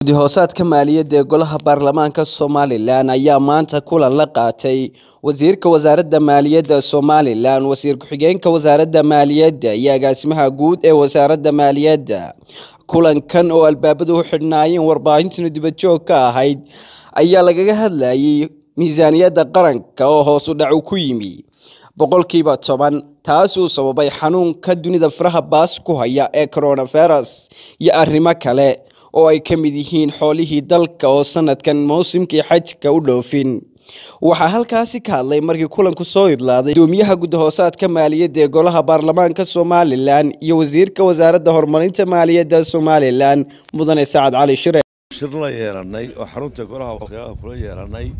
guddi hoosaadka maaliyadda ee golaha baarlamaanka somalilan ayaa maanta kulan la qaatay wasiirka wasaaradda maaliyadda somalilan wasiir ku-xigeenka wasaaradda maaliyadda iyo agaasimaha guud ee wasaaradda maaliyadda kulankan oo albaabadu u xidhnaayeen warbaahintan dibadjoog ka ahayd ayaa lagaga hadlayay miisaaniyadda qaranka oo hoos u dhacu ku yimi boqolkiiba toban taasuu sababay xanuunka dunida faraha baas ku haya ee coronavirus iyo arrimo kale oo ay ka mid yihiin xoolihii dalka oo sanadkan mawsimkii xajka u dhoofin waxaa halkaasi ka hadlay markii kulanku soo idlaaday gudoomiyaha gudahoosaadka maaliyadda ee golaha baarlamaanka somalilan iyo wasiirka wasaaradda horumarinta maaliyadda somalilan mudane sacad cali shire shir la yeelanay oo xarunta golaha wakiilada kula yeelanay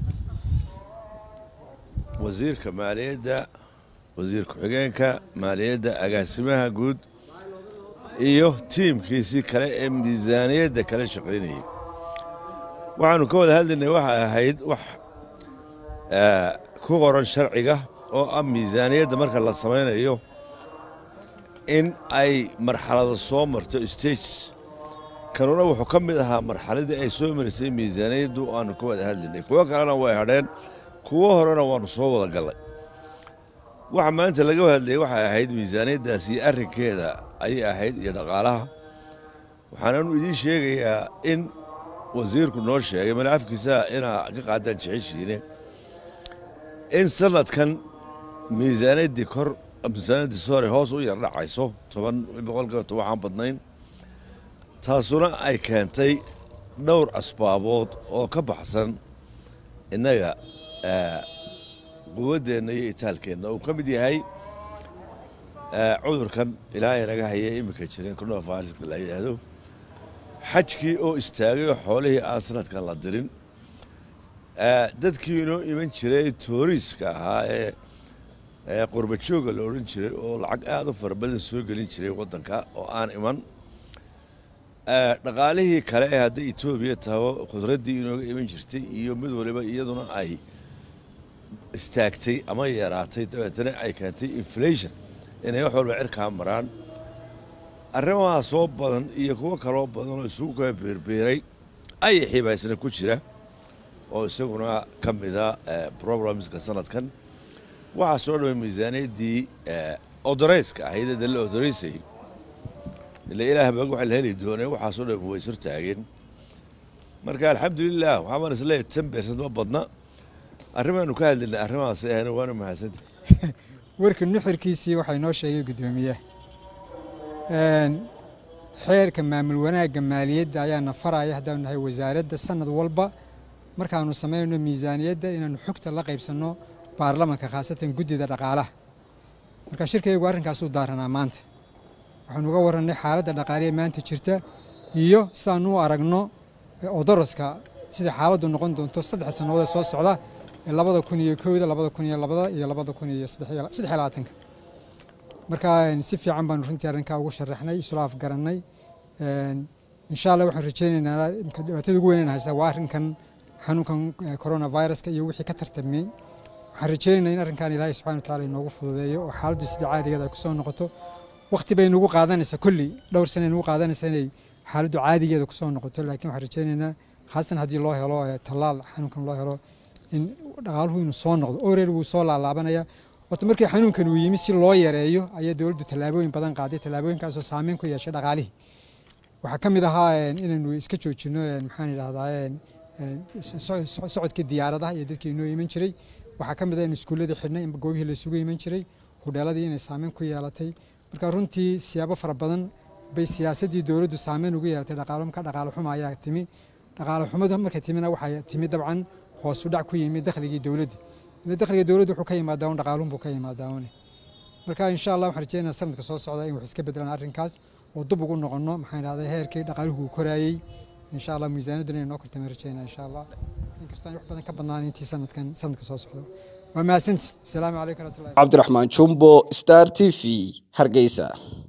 wasiirka maaliyadda wasiir ku-xigeenka maaliyadda agaasimaha guud iyo tiimkiisii kale ee miisaaniyadda kala shaqaynayay waxaanu ka wada hadlaynay waxay ahayd wax ku qoran sharciga oo ah miisaaniyadda marka la samaynayo in ay marxalado soo marto stages kanuna wuxuu ka mid ahaa marxaladii ay soo marisay miisaaniyaddu aanu ka wada hadlaynay kuwo kalena way hadheen kuwo horena waanu soo wada gallay waxa maanta laga hadlayay waxay ahayd miisaaniyaddaasi arrinkeeda ayay ahayd iyo dhaqaalaha waxaananu idiin sheegayaa in wasiirku noo sheegay mala afkiisa inaa ka qaadaan jeceshiine in sanadkan miisaaniyaddii kor miisaaniyaddii sore hoos u yar dhacayso toban boqolkiiba toban waxaan badnayn taasuna ay keentay dhowr asbaabood oo ka baxsan innaga quwaddeenna iyo itaalkeenna uu ka mid yahay cudurkan ilaahay naga haya iminka jireen coronaviruska la yidhaahdo xajkii oo istaagay oo xoolihii aan sanadkan la dirin dadkii inoo iman jiray tooriiska ahaa ee qurbajooga la odhan jiray oo lacag aada u fara badan soo gelin jiray waddanka oo aan iman dhaqaalihii kale ee hadday etoobiya taho khudraddii inooga iman jirtay iyo mid waliba iyaduna ay istaagtay ama yaraatay dabeetana ay keentay inflation inay wax walba cirkaa maraan arrimaha soo badan iyo kuwo kaloo badan oo isugu kaa beerbeeray ayay xiibaysna ku jira oo isaguna ka mida problemska sanadkan waxaa soo dhaway miisaaniyaddii odoreyska ahayd ee la odoreysay ila ilaah baa waxa la heli doonay waxaa soo dhaway way surtaageen marka alxamdulilah waxaan isleeyahay tan beersad ma badna arrimaanu ka hadlaynay arrimahaas ahna waana mahadsanta warka nuxurkiisii waxaa inoo sheegay guddoomiye xeerka maamul wanaagga maaliyadda ayaana faraya haddaanu nahay wasaaradda sanad walba markaanu samaynayno miisaaniyadda inaanu xogta la qaybsanno baarlamanka khaasatan guddida dhaqaalaha marka shirkaygu arrinkaasuu daaranaa maanta waxaanu uga warannay xaaladda dhaqaaliya maanta jirta iyo sidaanu u aragno odoroska sida xaaladdu noqon doonto saddex sannadood ee soo socda ee labada kun iyo kowda labada kun iyo labada iyo labada kun iyo saddex iyo labaatanka marka si fiican baanu runtii arrinkaa ugu sharaxnay isula afgarannay insha allah waxaan rajaynaynaa dhibaatada ugu weynayna haysta waa arrinkan xanuunkan coronaviruska iyo wixii ka tartamay waxaan rajaynaynaa in arrinkan ilaahay subxana wataala inoogu fududeeyo oo xaaladdu sidii caadigeeda ay kusoo noqoto waqti bay nagu qaadanaysaa kolley dhowr sana nagu qaadanaysaa inay xaaladdu caadigeeda kusoo noqoto laakiin waxaan rajaynaynaa khaasatan haddii loo helo tallaal xanuunkan loo helo in dhaqaaluhu inuu soo noqdo oreer wuu soo laalaabanaya horta markii xanuunkan uu yimi si loo yareeyo ayaa dowladdu tallaabooyin badan qaaday tallaabooyinkaasoo saameyn ku yeeshay dhaqaalihii waxaa ka mid ahaa inaynu iska joojino maxaan idhahdaa socodkii diyaaradaha iyo dadkii inoo iman jiray waxaa ka mid ah in iskuulladii xidhnay in goobihii laysugu iman jiray hudheeladii inay saameyn ku yeelatay marka runtii siyaabo fara badan bay siyaasaddii dowladdu saameyn ugu yeelatay dhaqaalo marka dhaqaalo xuma ayaa timi dhaqaalo xumadu markay timina waxay timi dabcan hoos u dhac ku yimi dakhligii dowladda ila dakhliga dowladda wuxuu ka yimaadaa un dhaqaaluhun buu ka yimaadaa une marka insha allah waxaan rajeynaa sanadka soo socda in wax iska bedelaan arrinkaas oo dib ugu noqono maxaan idhahdaa heerkii dhaqaaluhu uu koraayey insha allah miisaaniyadduna inay noo kortama rajeynaa insha allah inkastoo aan wax badan ka badnaan intii sanadkan sanadka soo socda waa mahadsanti asalaamu calaykum waraxmatullahi cabdiraxmaan jumbo star t v hargeysa